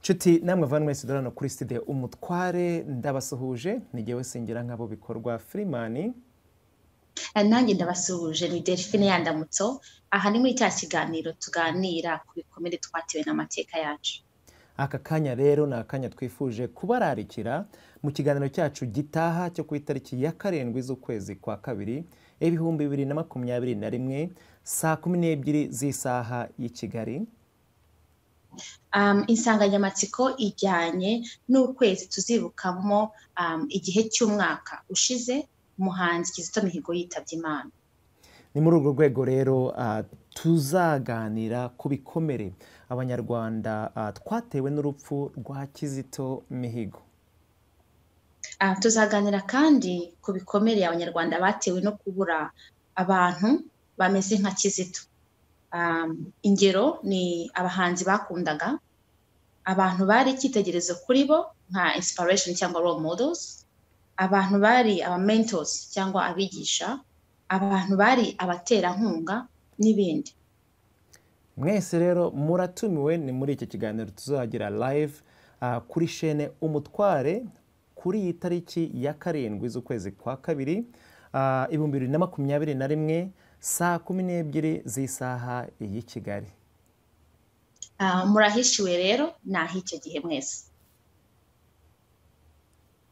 nshuti namwe vanwe sudorano kuri studio umutware ndabasuhuje nigewe sengera nk'abo bikorwa firimani nanjye ndabasuhuje ni delphine yandamutso aha ni muri cya kiganiro tuganira ku bikomere twatewe n'amateka yacu aka kanya rero ni akanya twifuje kubararikira mu kiganiro cyacu gitaha cyo ku itariki ya karindwi z'ukwezi kwa kabiri ibihumbi bibiri na makumyabiri na rimwe saa kumi n'ebyiri z'isaha y'i kigali um, insanganyamatsiko ijyanye n'ukwezi tuzibukamo um, igihe cy'umwaka ushize umuhanzi kizito mihigo yitabye imana ni muri urwo rwego rero uh, tuzaganira ku bikomere abanyarwanda uh, twatewe n'urupfu rwa kizito mihigo uh, tuzaganira kandi ku bikomere abanyarwanda batewe no kubura abantu bameze nka kizito ingero ni abahanzi bakundaga abantu bari icyitegerezo kuri bo nka inspiration cyangwa role models abantu bari aba mentors cyangwa abigisha abantu bari abaterankunga n'ibindi mwese rero muratumiwe ni muri iki kiganiro tuzagira live kuri shene umutware kuri iyi tariki ya karindwi z'ukwezi kwa kabiri ibihumbi bibiri na makumyabiri na rimwe saa kumi n'ebyiri z'isaha y'i kigali murahishiwe rero ni ah'icyo gihe mwese